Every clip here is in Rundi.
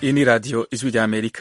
iyi ni radiyo ijwi rya amerika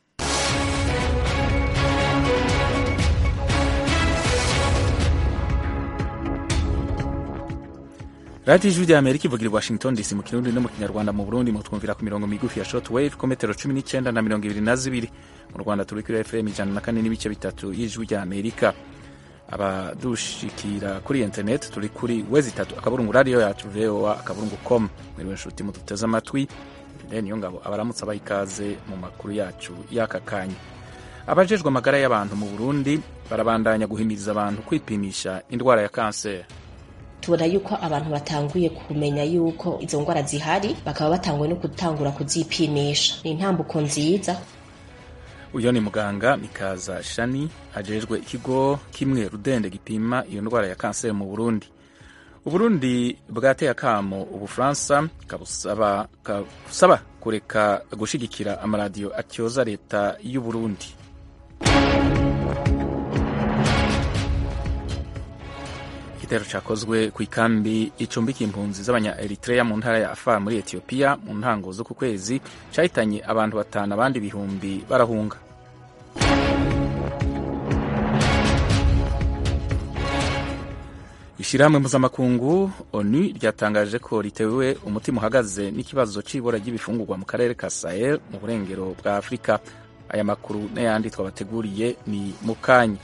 radiyo ijwi rya amerika ivugira i washington dc mu kirundi no mu kinyarwanda mu burundi mutwumvira ku mirongo migufi ya short wave ku metero cumi n'icyenda na mirongo ibiri na zibiri mu rwanda turi kuri fm ijana na kane n'ibice bitatu y'ijwi rya amerika abadushikira kuri internet turi kuri wezi itatu akaburungu radiyo yacu voa akaburungu com mwiriwe nshuti muduteze amatwi niyo ngabo abaramutse abaha ikaze mu makuru yacu y'aka kanya abajejwe amagara y'abantu mu burundi barabandanya guhimiriza abantu kwipimisha indwara ya kanseri tubona yuko abantu batanguye kumenya yuko izo ndwara zihari bakaba batanguye no gutangura kuzipimisha ni intambuko nziza uyo ni muganga mikaza shani ajejwe ikigo kimwe rudende gipima iyo ndwara ya kanseri mu burundi uburundi bwateye akamo ubufaransa kabusaba kabusaba kureka gushigikira amaradiyo atyoza leta y'uburundi igitero cyakozwe ku ikambi icumbikiye impunzi z'abanya eritrea mu ntara ya afar muri etiyopiya mu ntango z'uku kwezi cyahitanye abantu batanu abandi ibihumbi barahunga ishyirahamwe mpuzamakungu onu ryatangaje ko ritewe umutima uhagaze n'ikibazo cy'ibura ry'ibifungurwa mu karere ka sahel mu burengero bwa afurika aya makuru n'ayandi twabateguriye ni mu kanya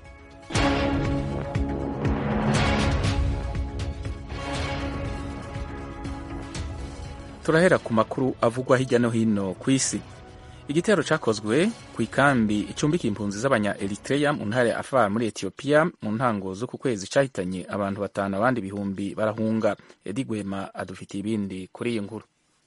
turahera ku makuru avugwa hirya no hino ku isi igitero cyakozwe ku ikambi icumbikiye impunzi z'abanya eritrea mu ntara ya afar muri etiyopiya mu ntango z'uku kwezi cyahitanye abantu batanu abandi ibihumbi barahunga edi gwema adufitiye ibindi kuri iyi nkuru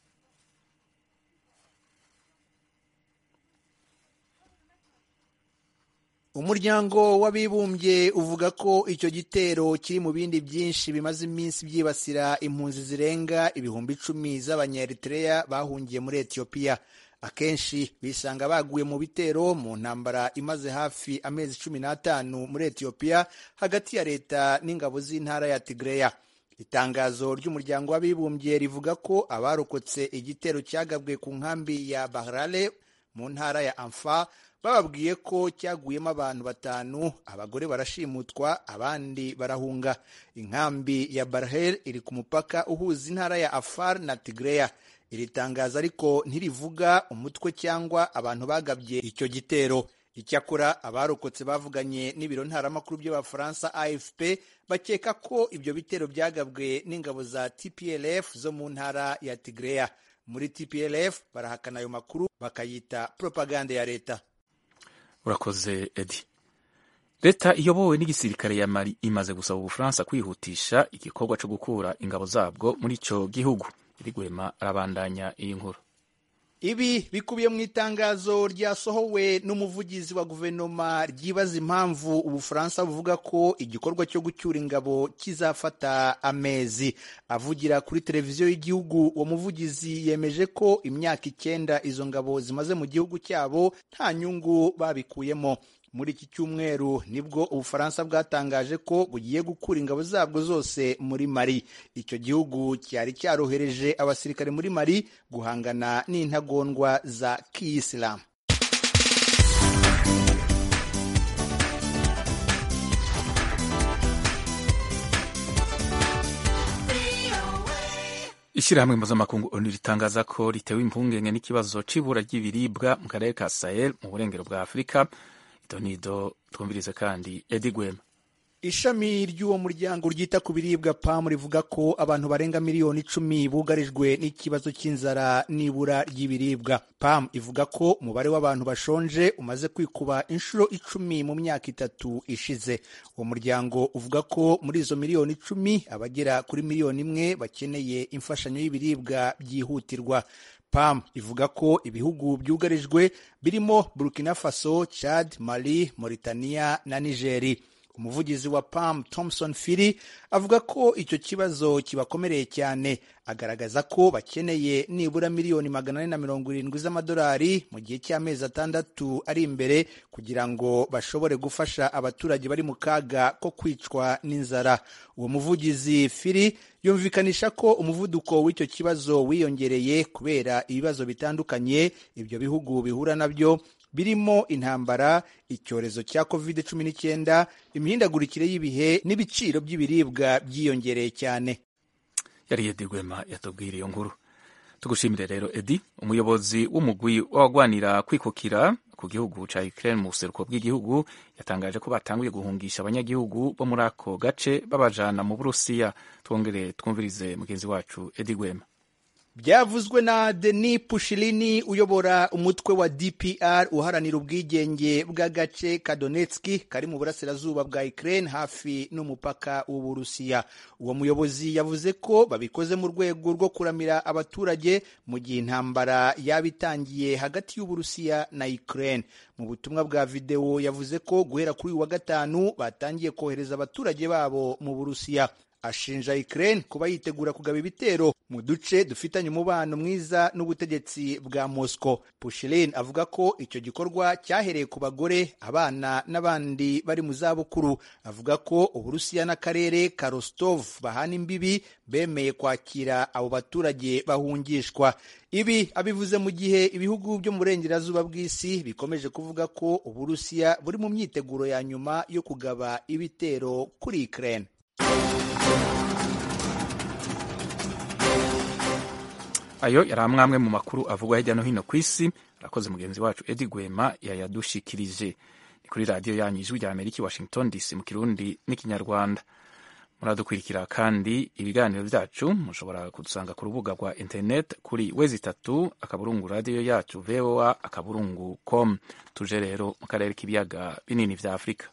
umuryango w'abibumbye uvuga ko icyo gitero kiri mu bindi byinshi bimaze iminsi byibasira impunzi zirenga ibihumbi icumi z'abanyaeritrea bahungiye muri etiyopiya akenshi bisanga baguye mu bitero mu ntambara imaze hafi amezi cumi n'atanu muri etiyopiya hagati ya leta n'ingabo z'intara ya tigreya itangazo ry'umuryango w'abibumbye rivuga ko abarokotse igitero cyagabwe ku nkambi ya bahrale mu ntara ya amfa bababwiye ko cyaguyemo abantu batanu abagore barashimutwa abandi barahunga inkambi ya barhel iri ku mupaka uhuza intara ya afar na tigreya iri tangazo ariko ntirivuga umutwe cyangwa abantu bagabye icyo gitero icyakora abarokotse bavuganye n'ibiro ntaramakuru by'abafaransa afp bakeka ko ibyo bitero byagabwe n'ingabo za tplf zo mu ntara ya tigreya muri tplf barahakana ayo makuru bakayita propaganda ya leta urakoze edi leta iyobowe n'igisirikare ya mali imaze gusaba ubufaransa kwihutisha igikorwa cyo gukura ingabo zabwo muri icyo gihugu irigwema arabandanya iyi nkuru ibi bikubiye mu itangazo ryasohowe n'umuvugizi wa guverinoma ryibaza impamvu ubufaransa buvuga ko igikorwa cyo gucyura ingabo kizafata amezi avugira kuri televiziyo y'igihugu uwo muvugizi yemeje ko imyaka icyenda izo ngabo zimaze mu gihugu cyabo nta nyungu babikuyemo muri iki cyumweru nibwo ubufaransa bwatangaje ko bugiye gukura ingabo zabwo zose muri mari icyo gihugu cyari cyarohereje abasirikare muri mari guhangana n'intagondwa za kiyisilamu ishyirahamwe mpuzamakungu onu ritangaza ko ritewe impungenge n'ikibazo cy'ibura ry'ibiribwa mu karere ka sahel mu burengero bwa afurika idonido twumvirize kandi edi gwema ishami ry'uwo muryango ryita ku biribwa pamu rivuga ko abantu barenga miliyoni icumi bugarijwe n'ikibazo cy'inzara n'ibura ry'ibiribwa pamu ivuga ko umubare w'abantu bashonje umaze kwikuba inshuro icumi mu myaka itatu ishize uwo muryango uvuga ko muri izo miliyoni icumi abagera kuri miliyoni imwe bakeneye imfashanyo y'ibiribwa byihutirwa pam ivuga ko ibihugu byugarijwe birimo burkina faso chad mali mauritania na nigeri umuvugizi wa pam thompson firi avuga ko icyo kibazo kibakomereye cyane agaragaza ko bakeneye nibura miliyoni magana ane na mirongo irindwi z'amadolari mu gihe cy'amezi atandatu ari imbere kugira ngo bashobore gufasha abaturage bari mu kaga ko kwicwa n'inzara uwo muvugizi firi yumvikanisha ko umuvuduko w'icyo kibazo wiyongereye kubera ibibazo bitandukanye ibyo bihugu bihura nabyo birimo intambara icyorezo cya covid cumi n'icyenda imihindagurikire y'ibihe n'ibiciro by'ibiribwa byiyongereye cyane yari edi rwema yatubwira iyo nkuru tugushimire rero edi umuyobozi w'umugwi w'abagwanira kwikukira ku gihugu cya Ukraine mu buseruko bw'igihugu yatangaje ko batanguye guhungisha abanyagihugu bo muri ako gace babajana mu burusiya twongere twumvirize mugenzi wacu edi rwema byavuzwe na Denis Pushilini uyobora umutwe wa DPR uharanira ubwigenge bw'agace ka Donetsk kari mu burasirazuba bwa Ukraine hafi n'umupaka w'Uburusiya. Uwo muyobozi yavuze ko babikoze mu rwego rwo kuramira abaturage mu gihe intambara yaba itangiye hagati y'Uburusiya na Ukraine. Mu butumwa bwa videwo yavuze ko guhera kuri uyu wa gatanu batangiye kohereza abaturage babo mu Burusiya. ashinja Ukraine kuba yitegura kugaba ibitero mu duce dufitanye umubano mwiza n'ubutegetsi bwa Moscow. Pushilin avuga ko icyo gikorwa cyahereye ku bagore, abana n'abandi bari mu zabukuru. Avuga ko Uburusiya n'akarere ka Rostov bahana imbibi bemeye kwakira abo baturage bahungishwa. Ibi abivuze mu gihe ibihugu byo mu burengerazuba bw'isi bikomeje kuvuga ko Uburusiya buri mu myiteguro ya nyuma yo kugaba ibitero kuri Ukraine. ayo yari amwe mu makuru avugwa hirya no hino ku isi arakoze mugenzi wacu edi gwema yayadushikirije ni kuri radiyo yanyu ijwi rya amerika i washington dc mu kirundi n'ikinyarwanda muradukurikira kandi ibiganiro byacu mushobora kudusanga ku rubuga rwa internet kuri wezi itatu akaburungu radiyo yacu voa akaburungu com tuje rero mu karere k'ibiyaga binini bya afurika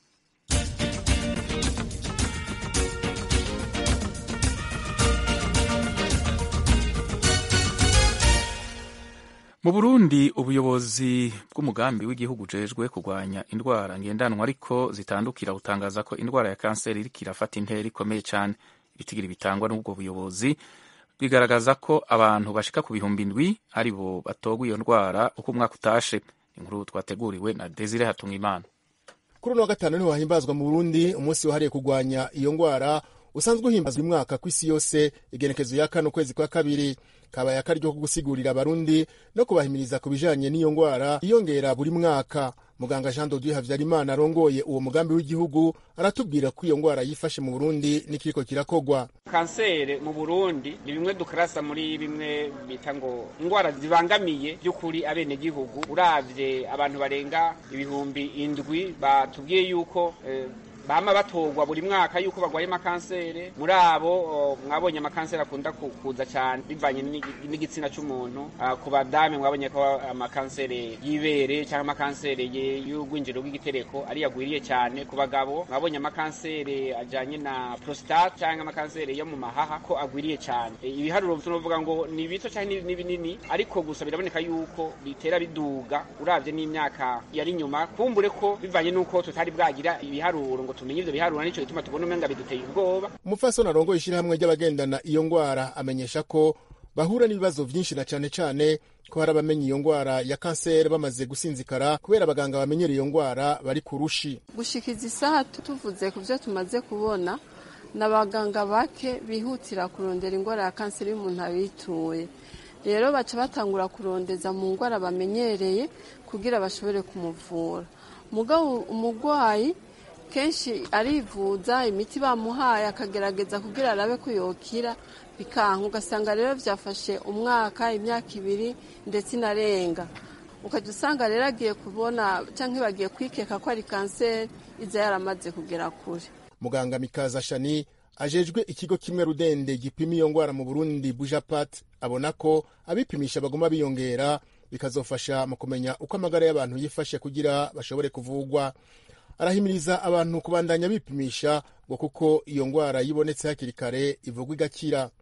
mu burundi ubuyobozi bw'umugambi w'igihugu ujejwe kurwanya indwara ngendanwa ariko zitandukira butangaza ko indwara ya kanseri iriko irafata intera ikomeye cyane ibitigiri bitangwa n'ubwo buyobozi bigaragaza ko abantu bashika ku bihumbi indwi ari bo batogwa iyo ndwara uko umwaka utashe inkuru twateguriwe na desire hatungimana kuri uno wa gatanu niho hahimbazwa mu burundi umunsi wahariye kurwanya iyo ndwara usanzwe uhimbazwa umwaka ku isi yose igenekezo ya kane ukwezi kwa kabiri kabaye akaryo ko gusigurira abarundi no kubahimiriza ku bijanye n'iyo ngwara iyongera buri mwaka muganga jean dodieu havyarimana arongoye uwo mugambi w'igihugu aratubwira ko iyo ngwara yifashe mu burundi n'ikiriko kirakogwa kansere mu burundi ni bimwe dukarasa muri bimwe bita ngo indwara zibangamiye by'ukuri abenegihugu uravye abantu barenga ibihumbi indwi batubwiye yuko eh, bama batogwa buri mwaka yuko bagwaye amakansere muri abo mwabonye amakansere akunda kuza cyane bivanye n'igitsina cy'umuntu ku badame mwabonye ko amakansere y'ibere cyangwa amakansere y'urwinjiro rw'igitereko ari yagwiriye cyane ku bagabo mwabonye amakansere ajyanye na prostate cyangwa amakansere yo mu mahaha ko agwiriye cyane ibiharuro tunavuga ngo ni bito cyangwa ni binini ariko gusa biraboneka yuko bitera biduga urabye n'imyaka yari inyuma kumbure ko bivanye n'uko tutari bwagira ibiharuro ngo tumenye ivyo biharura nico gituma tubona umenga biduteye ubwoba umupfasoni arongoye ishirahamwe ry'abagendana iyo ngwara amenyesha ko bahura n'ibibazo vyinshi na cane cane ko hari abamenya iyo ngwara ya kanseri bamaze gusinzikara kubera abaganga bamenyera iyo ngwara bari ku rushi gushikiza isaha tuvuze ku vyo tumaze kubona n'abaganga bake bihutira kurondera ingwara ya kanseri y'umuntu abituye rero baca batangura kurondeza mu ngwara bamenyereye kugira bashobore kumuvura mugabo umugwayi kenshi arivuza imiti bamuhaye akagerageza kugira arabe ko yokira bikanka ugasanga rero byafashe umwaka imyaka ibiri ndetse inarenga ukajya usanga rero agiye kubona cyangwa bagiye kwikeka ko ari kanseri iza yaramaze kugera kure muganga mikaza shani ajejwe ikigo kimwe rudende gipima iyo ngwara mu burundi bujapat abona ko abipimisha baguma biyongera bikazofasha mu kumenya uko amagara y'abantu yifashe kugira bashobore kuvugwa arahimiriza abantu kubandanya bipimisha ngo kuko iyo ngwara yibonetse hakiri kare ivugwa igakira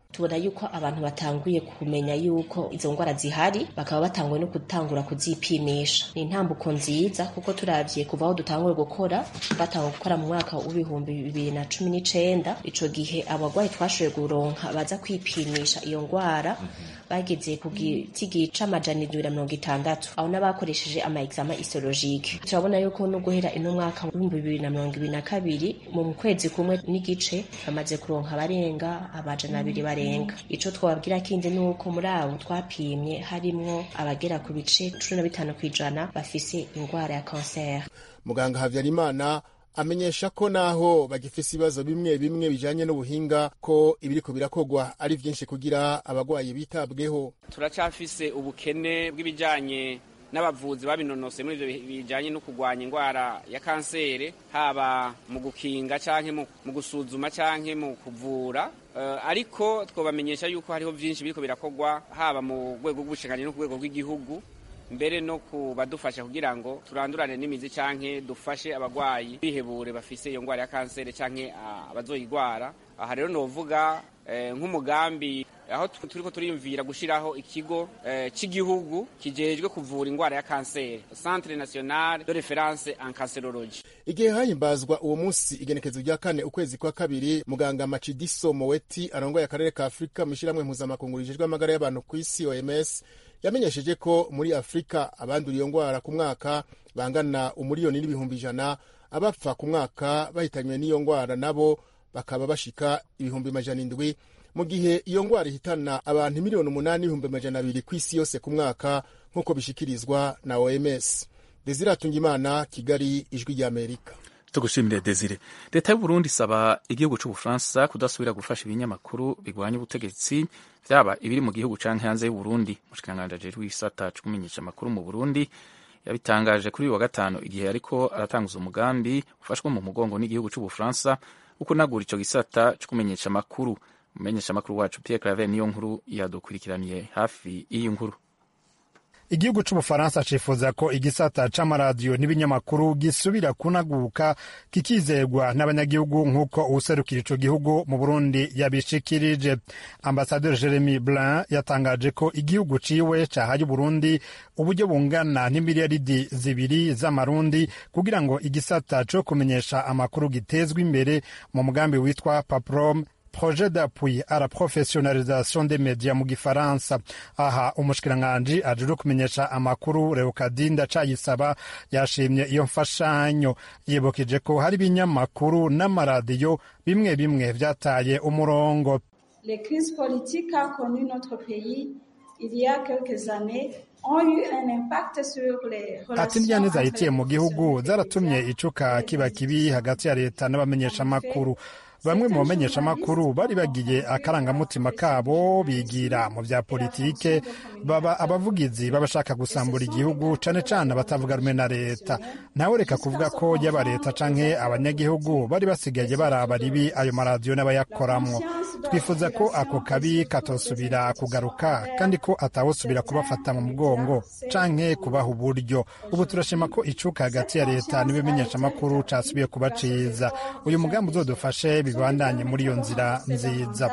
tubona yuko abantu batanguye kumenya yuko izo ndwara zihari bakaba batanguye no gutangura kuzipimisha ni intambuko nziza kuko turavye kuva aho dutanguye gukora batanga gukora mu mwaka w'ibihumbi bibiri na cumi n'icenda ico gihe abagwayi twashoboye kuronka baza kwipimisha iyo ndwara bageze ku gitigi c'amajana indwi na mirongo itandatu aho n'abakoresheje ama exama histologique turabona yuko no guhera ino mwaka w'ibihumbi bibiri na mirongo ibiri na kabiri mu kwezi kumwe n'igice bamaze kuronka abarenga amajana abiri barenga ico twababwira kindi ni uko muri abo twapimye harimwo abagera ku bice cumi na bitanu kw'ijana bafise indwara ya kanseri muganga habyarimana amenyesha ko naho bagifise ibibazo bimwe bimwe bijanye n'ubuhinga ko ibiriko birakogwa ari vyinshi kugira abagwayi bitabweho turacafise ubukene bw'ibijanye n'abavuzi babinonose muri ivyo bijanye no kurwanya indwara ya kanseri haba mu gukinga canke mu gusuzuma canke mu kuvura uh, ariko twobamenyesha yuko hariho vyinshi biriko birakogwa haba mu rwego rw'ubushinganje no ku rwego rw'igihugu mbere no kubadufasha kugira ngo turandurane n'imizi canke dufashe abagwayi bihebure bafise iyo ndwara ya kanseri canke abazoyigwara aha rero novuga nk'umugambi aho turiko turiyumvira gushiraho ikigo cy'igihugu kijejwe kuvura indwara ya kanseri centre national de reference en cancerologie igihe hahimbazwa uwo munsi igenekezo rya kane ukwezi kwa kabiri muganga macidiso moweti arongoye akarere ka afurika mu ishyirahamwe mpuzamakungu rijejwe amagara y'abantu ku isi oms yamenyesheje ko muri afurika abandura iyo ndwara ku mwaka bangana umuriyoni n'ibihumbi ijana abapfa ku mwaka bahitanywe n'iyo ndwara nabo bakaba bashika ibihumbi majana indwi mu gihe iyo ndwara ihitana abantu miliyoni umunani n'ibihumbi majana abiri ku isi yose ku mwaka nk'uko bishikirizwa na oms desire atungimana kigali ijwi ry'amerika tugushimire desire leta y'uburundi isaba igihugu c'ubufaransa kudasubira gufasha ibinyamakuru bigwanya ubutegetsi vyaba ibiri mu gihugu canke hanze y'uburundi umushikiranganji ajejwe igisata co kumenyesha amakuru mu burundi yabitangaje kuri uyu wa gatanu igihe ariko aratanguza umugambi ufashwe mu mugongo n'igihugu c'ubufaransa wo kunagura ico gisata co kumenyesha amakuru umumenyesha amakuru wacu Pierre Claver niyo nkuru yadukurikiraniye hafi y'iyi nkuru igihugu c'ubufaransa cifuza ko igisata c'amaradiyo n'ibinyamakuru gisubira kunaguka kikizegwa n'abanyagihugu nk'uko uwuserukira ico gihugu mu burundi yabishikirije ambasaderi jeremy blin yatangaje ko igihugu ciwe cahaye uburundi uburyo bungana n'imiliyaridi zibiri z'amarundi kugira ngo igisata co kumenyesha amakuru gitezwe imbere mu mugambi witwa paprom projet d'appui à la professionnalisation des médias mu gifaransa aha umushikiranganji ajejwe kumenyesha amakuru Leokadinda Cayisaba yashimye iyo mfashanyo yibukije ko hari ibinyamakuru n'amaradiyo bimwe bimwe vyataye umurongo les crises politiques qu'a connu notre pays il y a quelques années ont eu un impact sur les ati indyane zahitiye mu gihugu zaratumye icuka kiba kibi hagati ya leta n'abamenyeshamakuru bamwe mu bamenyeshamakuru bari bagiye akarangamutima kabo bigira mu bya politike baba abavugizi b'abashaka gusambura igihugu cane cane abatavuga rumwe na leta nawe reka kuvuga ko yaba leta canke abanyagihugu bari basigaye baraba ribi ayo maradiyo n'abayakoramwo twifuza ko ako kabi katosubira kugaruka kandi ko atawusubira kubafata mu mugongo canke kubaha uburyo ubu turashima ko icuka hagati ya leta n'ibimenyeshamakuru casubiye kuba ciza uyu mugambi uzodufashe bibandanye muri iyo nzira nziza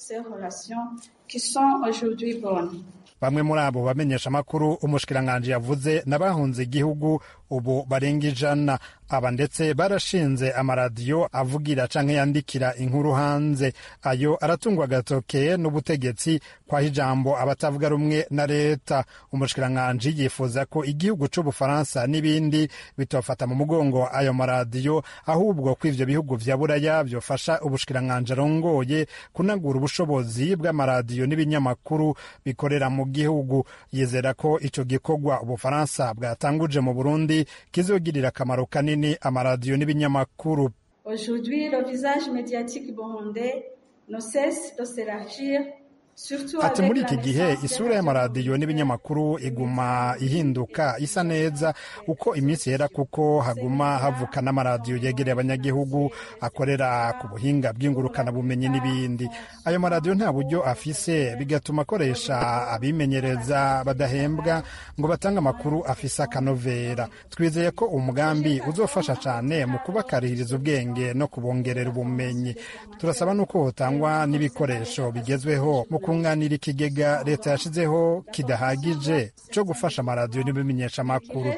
bamwe muri abo bamenyesha amakuru umushikiranganji yavuze n'abahunze igihugu ubu barenga ijana aba ndetse barashinze amaradiyo avugira canke yandikira inkuru hanze ayo aratungwa agatoke n'ubutegetsi kwaho ijambo abatavuga rumwe na leta umushikiranganji yifuza ko igihugu c'ubufaransa n'ibindi bitofata mu mugongo ayo maradiyo ahubwo ko ivyo bihugu vya buraya vyofasha ubushikiranganji arongoye kunagura ubushobozi bw'amaradiyo n'ibinyamakuru bikorera mu gihugu yizera ko ico gikorwa ubufaransa bwatanguje mu burundi kizogirira akamaro kanini amaradiyo n'ibinyamakuru Aujourd'hui, le visage médiatique burundais ne cesse de s'élargir ati muri iki gihe isura y'amaradiyo n'ibinyamakuru iguma ihinduka isa neza uko iminsi yera kuko haguma havuka n'amaradiyo yegereye abanyagihugu akorera ku buhinga bw'ingurukanabumenyi n'ibindi ayo maradiyo nta buryo afise bigatuma akoresha abimenyereza badahembwa ngo batange amakuru afise akanovera twizeye ko umugambi uzofasha cyane mu kubakarihiriza ubwenge no kubongerera ubumenyi turasaba n'uko hotangwa n'ibikoresho bigezweho mu kunganira ikigega leta yashizeho kidahagije cyo gufasha amaradiyo n'ibimenyeshamakuru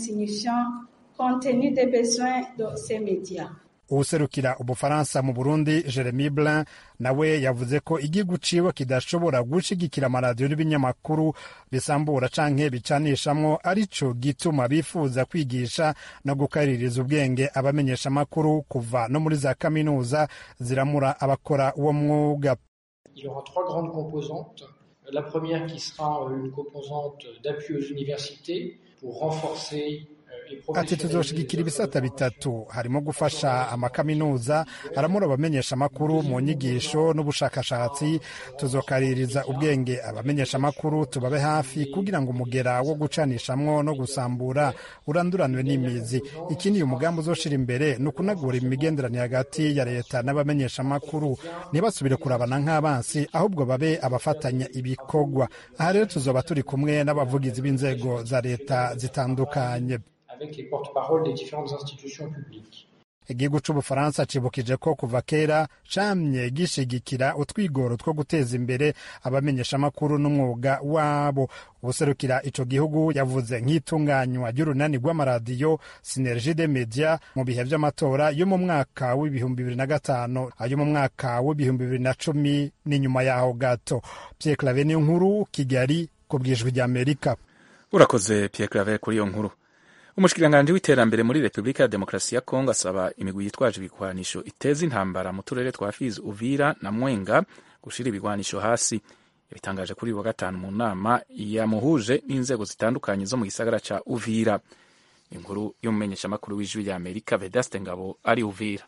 uwuserukira ubufaransa mu burundi jeremy blin nawe yavuze ko igihugu ciwe kidashobora gushigikira amaradiyo n'ibinyamakuru bisambura canke bicanishamwo arico gituma bifuza kwigisha no gukaririza ubwenge abamenyeshamakuru kuva no muri za kaminuza ziramura abakora uwo mwuga Il y aura trois grandes composantes. La première qui sera une composante d'appui aux universités pour renforcer ati tuzoshigikira ibisata bitatu harimo gufasha amakaminuza aramura abamenyesha amakuru mu nyigisho n'ubushakashatsi tuzokaririza ubwenge abamenyesha amakuru tubabe hafi kugira ngo umugera wo gucanishamwo no gusambura uranduranwe n'imizi ikindi uyu mugambi uzoshira imbere ni ukunagura imigenderanire hagati ya leta n'abamenyesha amakuru ntibasubire kurabana nk'abansi ahubwo babe abafatanya ibikorwa aha rero tuzoba turi kumwe n'abavugizi b'inzego za leta zitandukanye avec les porte-paroles des différentes institutions publiques. igihugu c'ubufaransa cibukije ko kuva kera camye gishigikira utwigoro two guteza imbere abamenyeshamakuru n'umwuga wabo ubuserukira ico gihugu yavuze nk'itunganywa ry'urunani rw'amaradiyo sinergie de media mu bihe vy'amatora yo mu mwaka w'ibihumbi bibiri na gatanu ayo mu mwaka w'ibihumbi bibiri na cumi n'inyuma yaho gato pierre clave niyo nkuru kigali ku bwijwi ry'amerika urakoze pierre clave kuri iyo nkuru umushikiranganji w'iterambere muri repubulika ya demokarasi ya kongo asaba imigwi yitwaje ibigwanisho iteza intambara mu turere twa fizi uvira na mwenga gushira ibigwanisho hasi yabitangaje kuri wa gatanu mu nama yamuhuje n'inzego zitandukanye zo mu gisagara ca uvira inkuru y'umumenyeshamakuru w'ijwi rya amerika vedaste ngabo ari uvira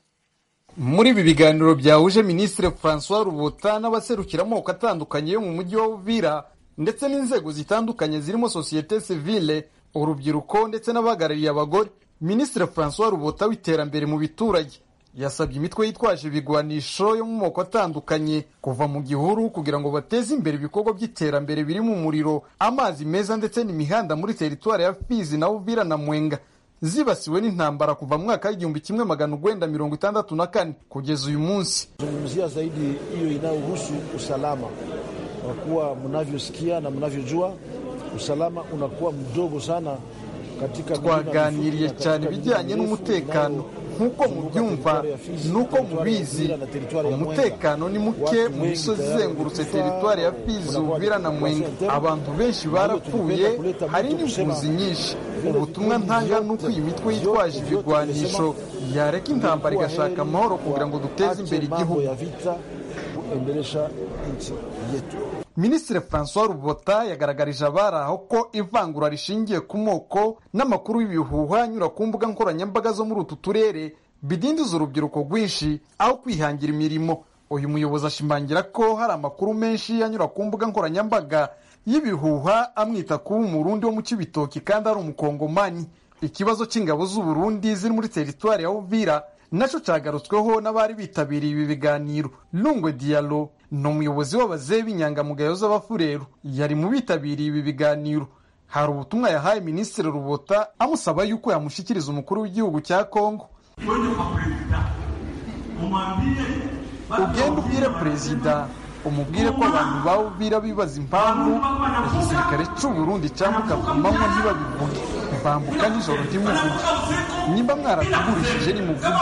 muri ibi biganiro byahuje minisitiri francois rubuta n'abaserukira amoko atandukanye yo mu mujyi wa uvira ndetse n'inzego zitandukanye zirimo sosiyete sivile urubyiruko ndetse n'abahagarariye abagore minisitiri francois rubota w'iterambere mu biturage yasabye imitwe yitwaje ibigwanisho yo mu moko atandukanye kuva mu gihuru kugira ngo bateze imbere ibikorwa by'iterambere birimo umuriro amazi meza ndetse n'imihanda muri teritwari ya fizi na uvira na mwenga zibasiwe n'intambara kuva mu mwaka w'igihumbi kimwe magana urwenda mirongo itandatu na kane kugeza uyu munsi zungumzia zaidi hiyo inayohusu usalama kwa kuwa mnavyosikia na mnavyojua usalama unakuwa mdogo sana katika twaganiriye cyane ibijyanye n'umutekano nk'uko mubyumva n'uko mubizi umutekano ni muke mu misozi izengurutse teritwari ya fizi uvira na mwenga abantu benshi barapfuye hari n'impunzi nyinshi ubutumwa ntanga ni uko iyi mitwe yitwaje ibigwanisho yareka intambara igashaka amahoro kugira ngo duteze imbere igihugu minisitiri francois rubota yagaragarije abari aho ko ivangura rishingiye ku moko n'amakuru y'ibihuha anyura ku mbuga nkoranyambaga zo muri utu turere bidindiza urubyiruko rwinshi aho kwihangira imirimo uyu muyobozi ashimangira ko hari amakuru menshi anyura ku mbuga nkoranyambaga y'ibihuha amwita kuba umurundi wo mu kibitoki kandi ari umukongomani ikibazo cy'ingabo z'uburundi ziri muri teritwari ya uvira nacyo cyagarutsweho n'abari bitabiriye ibi biganiro lungwe dialo ni umuyobozi w'abazehe b'inyangamugayo z'abafureru yari mu bitabiriye ibi biganiro hari ubutumwa yahaye minisitiri rubota amusaba yuko yamushyikiriza umukuru w'igihugu cya kongo ugenda ubwire perezida umubwire ko abantu bawubwira bibaza impamvu igisirikare cy'uburundi cyambuka ku manywa ntibabivuge bambuka nijoro ntimuvuge nimba mwaratugurishije nimuvuge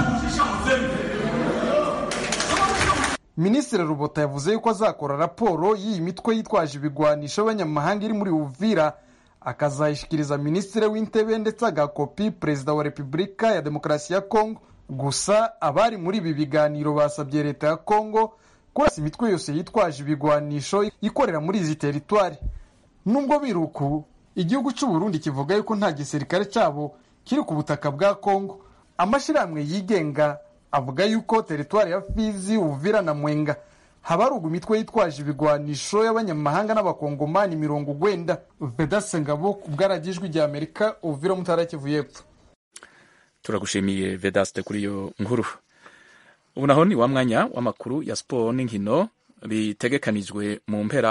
minisitiri rubota yavuze yuko azakora raporo y'iyi mitwe yitwaje ibigwanisho y'abanyamahanga iri muri uvira akazayishyikiriza minisitiri w'intebe ndetse agakopi perezida wa repubulika ya demokarasi ya kongo gusa abari muri ibi biganiro basabye leta ya kongo kurasa imitwe yose yitwaje ibigwanisho ikorera muri izi teritwari nubwo biruku igihugu cy'uburundi kivuga yuko nta gisirikare cyabo kiri ku butaka bwa kongo amashyirahamwe yigenga avuga yuko teritwari ya fizi uvira na mwenga habarugwa imitwe yitwaje ibigwanisho y'abanyamahanga n'abakongomani mirongo ugwenda vedase ngabo ku bwaragijwi rya amerika uvira mutara kivu y'epfo turagushimiye vedaste kuri iyo nkuru ubu naho ni wa mwanya w'amakuru ya siporo n'inkino bitegekanijwe mu mpera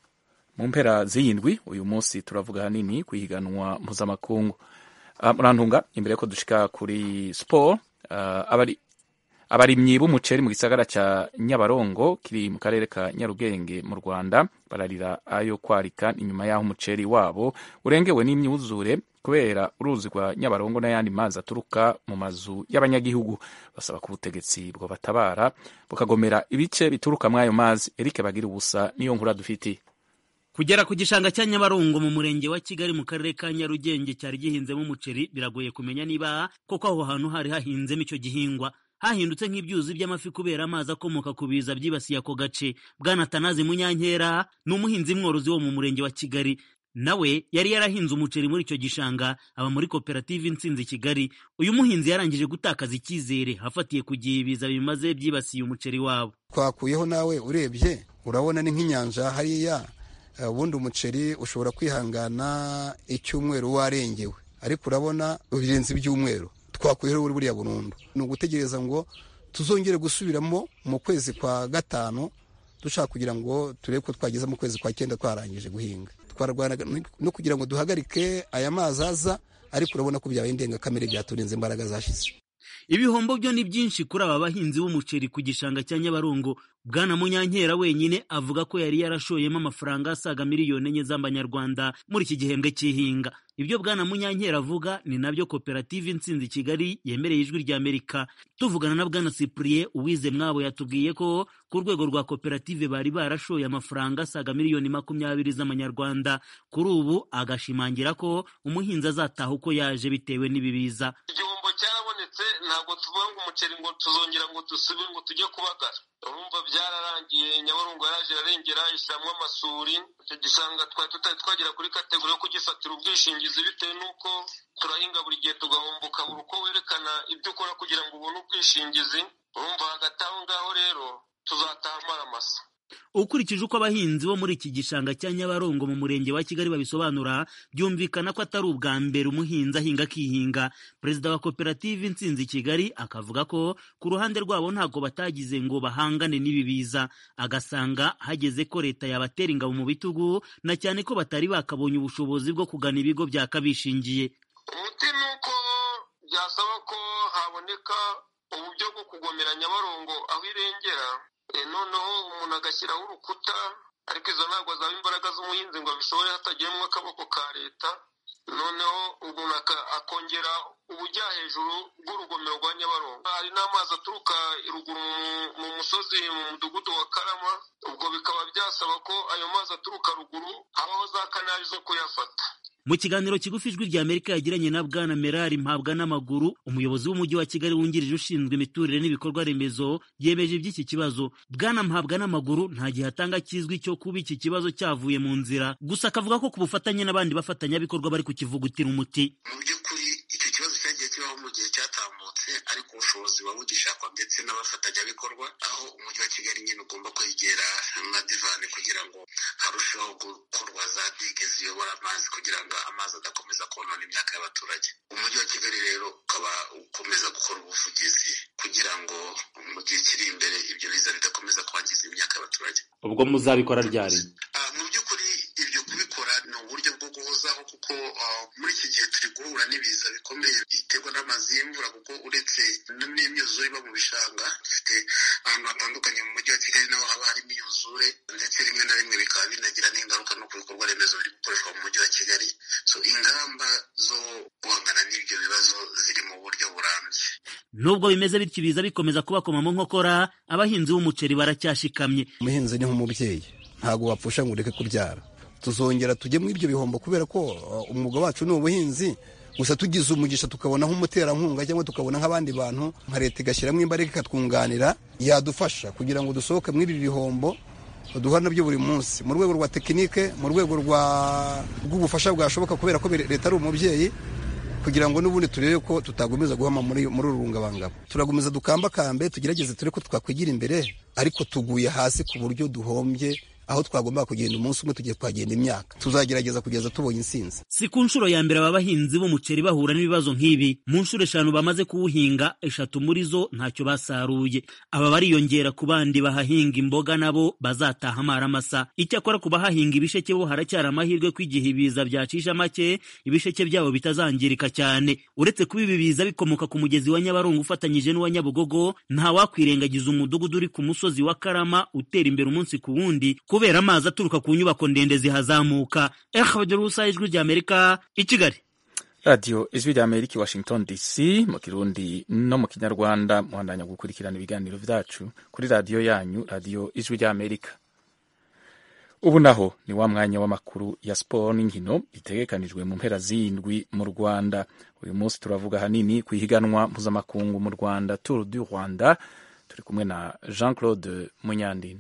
mu mpera z'iyindwi uyu munsi turavuga hanini ku ihiganwa mpuzamakungu uh, murantunga imbere yuko dushika kuri siporo uh, abari abarimyi b'umuceri mu gisagara ca nyabarongo kiri mu karere ka nyarugenge mu rwanda bararira ayo kwarika inyuma y'aho umuceri wabo urengewe n'imyuzure kubera uruzi rwa nyabarongo n'ayandi mazi aturuka mu mazu y'abanyagihugu basaba ko ubutegetsi bwo batabara bukagomera ibice bituruka muri ayo mazi erike bagira ubusa niyo nkura dufitiye kugera ku gishanga cya nyabarongo mu murenge wa kigali mu karere ka nyarugenge cyari gihinzemo umuceri biragoye kumenya niba koko aho hantu hari hahinzemo icyo gihingwa hahindutse nk'ibyuzi by'amafi kubera amazi akomoka ku biza byibasiye ako gace bwana tanazi munyankera ni umuhinzi mworozi wo mu murenge wa kigali nawe yari yarahinze umuceri muri icyo gishanga aba muri koperative insinzi kigali uyu muhinzi yarangije gutakaza icyizere afatiye ku gihe ibiza bimaze byibasiye umuceri wabo twakuyeho nawe urebye urabona ni nk'inyanja hariya ubundi umuceri ushobora kwihangana icyumweru warengewe ariko urabona birenze ibyumweru twakuyeho buriya burundu ni ugutegereza ngo tuzongere gusubiramo mu kwezi kwa gatanu dushaka kugira ngo turebe ko twageze mu kwezi kwa cyenda twarangije guhinga twarwana no kugira ngo duhagarike aya mazi aza ariko urabona ko byabaye indengakamere byaturinze imbaraga zashize ibihombo byo ni byinshi kuri aba bahinzi b'umuceri ku gishanga cya nyabarongo bwana munyankera wenyine avuga ko yari yarashoyemo amafaranga asaga miliyoni enye z'amanyarwanda muri iki gihembwe cy'ihinga ibyo bwana munyankera avuga ni nabyo koperative insinzi kigali yemereye ijwi rya amerika tuvugana na bwana cyprien uwize mwabo yatubwiye ko ku rwego rwa koperative bari barashoye amafaranga asaga miliyoni makumyabiri z'amanyarwanda kuri ubu agashimangira ko umuhinzi azataha uko yaje bitewe n'ibibiza igihombo cyarabonetse ntabwo tuvuga ngo umuceri ngo tuzongera ngo dusubire ngo tujye kubagara urumva byararangiye nyabarongo yaraje ararengera ishyiramo amasuri icyo gishanga twari tutari twagera kuri kategori yo kugifatira ubwishingizi bitewe n'uko turahinga buri gihe tugahomboka buri uko werekana ibyo ukora kugira ngo ubone ubwishingizi urumva hagati aho ngaho rero tuzataha amaramasa ukurikije uko abahinzi bo muri iki gishanga cya nyabarongo mu murenge wa kigali babisobanura byumvikana ko atari ubwa mbere umuhinzi ahinga akihinga perezida wa koperative insinzi kigali akavuga ko ku ruhande rwabo ntabwo batagize ngo bahangane n'ibi biza agasanga hageze ko leta yabatera ingabo mu bitugu na cyane ko batari bakabonye ubushobozi bwo kugana ibigo byakabishingiye umuti ni uko byasaba ko haboneka uburyo bwo kugomera nyabarongo aho irengera noneho umuntu agashyiraho urukuta ariko izo ntabwo zaba imbaraga z'umuhinzi ngo abishobore hatagiyemo akaboko ka leta noneho umuntu akongera ubujya hejuru bw'urugomero rwa nyabarongo hari n'amazi aturuka ruguru mu musozi mu mudugudu wa karama ubwo bikaba byasaba ko ayo mazi aturuka ruguru habaho za kanari zo kuyafata mu kiganiro kigufi ijwi rya amerika yagiranye na bwana merari mpabwa n'amaguru umuyobozi w'umujyi wa kigali wungirije ushinzwe imiturire n'ibikorwa remezo yemeje iby'iki kibazo bwana mpabwa n'amaguru nta gihe atanga kizwi cyo kuba iki kibazo cyavuye mu nzira gusa akavuga ko ku bufatanye n'abandi bafatanyabikorwa bari kukivugutira umuti mu by'ukuri icyo kibazo cyagiye kibaho mu gihe cyatambutse ariko ubushobozi buba bugishakwa ndetse n'abafatanyabikorwa aho umujyi wa kigali nyine ugomba kwegera na divani kugira ngo harusheho gukorwa za dige ziyobora amazi kugira ngo amazi adakomeza konona imyaka y'abaturage umujyi wa kigali rero ukaba ukomeza gukora ubuvugizi kugira ngo mu gihe kiri imbere ibyo biza bidakomeza kwangiza imyaka y'abaturage ubwo muzabikora ryari mu by'ukuri ibyo kubikora ni uburyo bwo guhozaho kuko muri iki gihe turi guhura n'ibiza bikomeye biterwa n'amazi y'imvura kuko uretse n'imyuzure iba mu bishanga dufite ahantu hatandukanye mu mujyi wa kigali naho haba harimo imyuzure ndetse rimwe na rimwe bikaba binagira n'ingaruka no ku bikorwa remezo biri gukoreshwa mu mujyi wa kigali so ingamba zo guhangana n'ibyo bibazo ziri mu buryo burambye nubwo bimeze bityo ibiza bikomeza kubakoma mu nkokora abahinzi b'umuceri baracyashikamye umuhinzi ni nk'umubyeyi ntabwo wapfusha ngo ureke kubyara tuzongera tujye muri ibyo bihombo kubera ko umwuga wacu ni ubuhinzi gusa tugize umugisha tukabona nk'umuterankunga cyangwa tukabona nk'abandi bantu nka leta igashyiramo imbaraga ikatwunganira yadufasha kugira ngo dusohoke muri ibi bihombo duhura nabyo buri munsi mu rwego rwa tekinike mu rwego rw'ubufasha bwashoboka kubera ko leta ari umubyeyi kugira ngo n'ubundi turebe ko tutagomeza guhama muri muri uru rungabangabo turakomeza dukambakambe tugerageze turebe ko twakwigira imbere ariko tuguye hasi ku buryo duhombye aho twagomba kugenda umunsi umwe tugiye kuhagenda imyaka tuzagerageza kugeza tubonye insinzi si ku nshuro ya mbere aba bahinzi b'umuceri bahura n'ibibazo nk'ibi mu nshuro eshanu bamaze kuwuhinga eshatu muri zo ntacyo basaruye aba bariyongera ku bandi bahahinga imboga nabo bazataha amaramasa icyakora ku bahahinga ibisheke bo haracyari amahirwe ko igihe ibiza byacisha make ibisheke byabo bitazangirika cyane uretse kuba ibi biza bikomoka ku mugezi wa nyabarongo ufatanyije n'uwa nyabugogo nta wakwirengagiza umudugudu uri ku musozi wa karama utera imbere umunsi ku wundi kubera amazi aturuka ku nyubako ndende zihazamuka ehabadurusa ijwi ry'amerika i kigali radiyo ijwi rya amerika i washington dc mu kirundi no mu kinyarwanda muhandanya gukurikirana ibiganiro byacu kuri radiyo yanyu radiyo ijwi rya amerika ubu naho ni wa mwanya w'amakuru ya siporo n'inkino bitegekanijwe mu mpera z'indwi mu rwanda uyu munsi turavuga ahanini ku ihiganwa mpuzamakungu mu rwanda tour du rwanda turi kumwe na jean claude munyandinda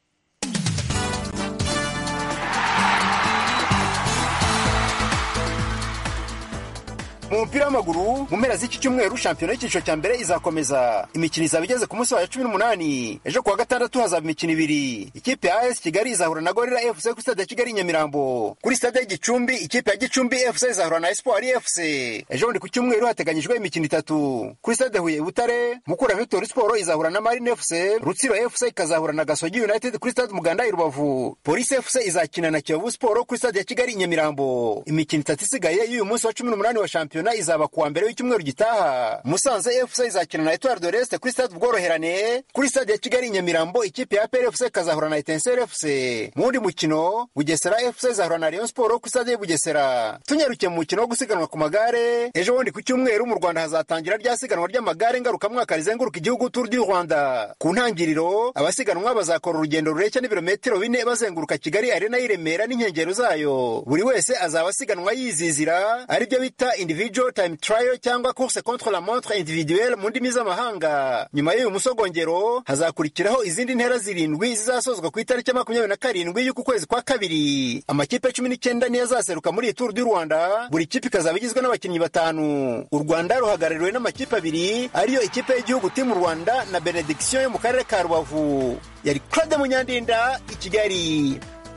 mu mupira w'amaguru mu mpera z'iki cyumweru shampiyona y'icyiciro cya mbere izakomeza imikino izaba igeze ku munsi wayo cumi n'umunani ejo kuwa gatandatu hazaba imikino ibiri ikipe ya as kigali izahura na gorira fc kuri stade ya kigali i nyamirambo kuri stade y'igicumbi ikipe ya gicumbi fc izahura na espoir fc ejo bundi ku cyumweru hateganyijwe imikino itatu kuri stade huye butare mukura victory sport izahura na marine fc rutsiro fc ikazahura na gasogi united kuri stade umuganda i rubavu polisi fc izakina na kiyovu sport kuri stade ya kigali i nyamirambo imikino itatu isigaye y'uyu munsi wa cumi n'umunani wa shampiyona shampiyona izaba kuwa mbere w'icyumweru gitaha musanze fc izakina na etoile de l'est kuri stade ubworoherane kuri stade ya kigali nyamirambo ikipe ya pr fc ikazahura na etensere fc mu wundi mukino bugesera fc izahura na rayon sport kuri stade y'ubugesera tunyarukiye mu mukino wo gusiganwa ku magare ejo bundi ku cyumweru mu rwanda hazatangira rya siganwa ry'amagare ngarukamwaka rizenguruka igihugu tour du rwanda ku ntangiriro abasiganwa bazakora urugendo rureshya n'ibirometero bine bazenguruka kigali arena y'i remera n'inkengero zayo buri wese azaba asiganwa yizizira aribyo bita individual time trial cyangwa course contre la montre individuelle mu ndimi z'amahanga nyuma y'uyu musogongero hazakurikiraho izindi ntera zirindwi zizasozwa ku itariki ya makumyabiri na karindwi y'uku kwezi kwa kabiri amakipe cumi n'icyenda niyo azaseruka muri iyi turu du rwanda buri kipe ikazaba igizwe n'abakinnyi batanu u rwanda ruhagarariwe n'amakipe abiri ariyo ikipe y'igihugu timu rwanda na benediction yo mu karere ka rubavu yari claude munyandinda i kigali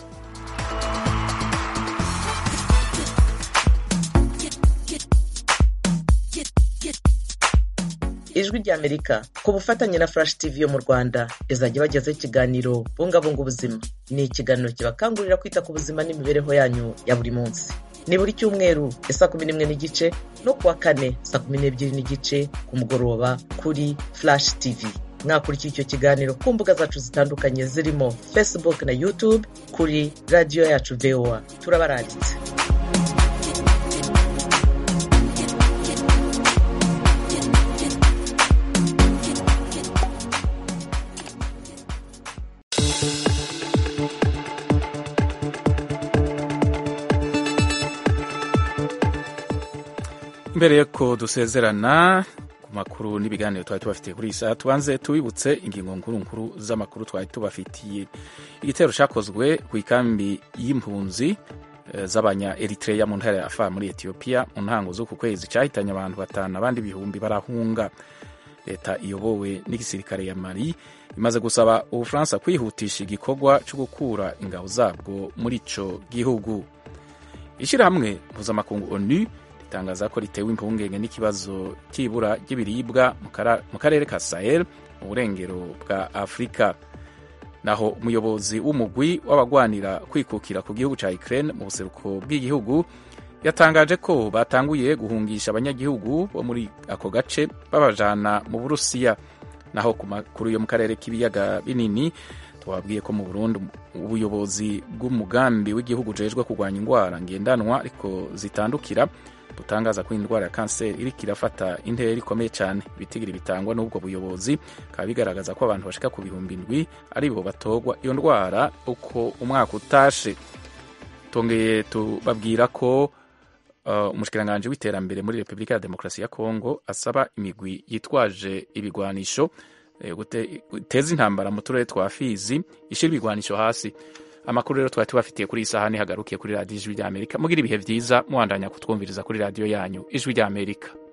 ijwi ry'amerika ku bufatanye na flash tv yo mu rwanda izajya ibagezaho ikiganiro bungabunga ubuzima ni ikiganiro kibakangurira kwita ku buzima n'imibereho yanyu ya buri munsi ni buri cyumweru ya saa kumi n'imwe n'igice no kuwa kane saa kumi n'ebyiri n'igice ku mugoroba kuri flash tv mwakurikira icyo kiganiro ku mbuga zacu zitandukanye zirimo facebook na youtube kuri radiyo yacu voa turabaranditse mbere yuko dusezerana ku makuru n'ibiganiro twari tubafitiye kuri iyi saha tubanze tubibutse ingingo nkuru nkuru z'amakuru twari tubafitiye igitero cyakozwe ku ikambi y'impunzi z'abanya eritreya mu ntara ya afa muri etiyopiya mu ntango z'uku kwezi cyahitanye abantu batanu abandi ibihumbi barahunga leta iyobowe n'igisirikare ya mari imaze gusaba ubufaransa kwihutisha igikorwa cyo gukura ingabo zabwo muri ico gihugu ishyirahamwe mpuzamakungu onu ritangaza ko ritewe impungenge n'ikibazo cy'ibura ry'ibiribwa mu karere ka sahel mu burengero bwa afurika naho umuyobozi w'umugwi w'abagwanira kwikukira ku gihugu cya ukraine mu buseruko bw'igihugu yatangaje ko batanguye guhungisha abanyagihugu bo muri ako gace babajana mu burusiya naho ku makuru yo mu karere k'ibiyaga binini twabwiye ko mu Burundi ubuyobozi bw'umugambi w'igihugu ujejwe kurwanya indwara ngendanwa ariko zitandukira butangaza ko indwara ya kanseri iriko irafata intera ikomeye cyane ibitigiri bitangwa n'ubwo buyobozi bikaba bigaragaza ko abantu bashika ku bihumbi indwi ari bo batogwa iyo ndwara uko umwaka utashe tongeye tubabwira ko uh, umushikiranganji w'iterambere muri repubulika ya demokarasi ya kongo asaba imigwi yitwaje ibigwanisho guteza intambara mu turere twa fizi ishyira ibigwanisho hasi amakuru rero twari tubafitiye kuri iyi saha hagarukiye kuri radiyo ijwi ry'amerika mugira ibihe byiza muhandanya kutwumviriza kuri radiyo yanyu ijwi ry'amerika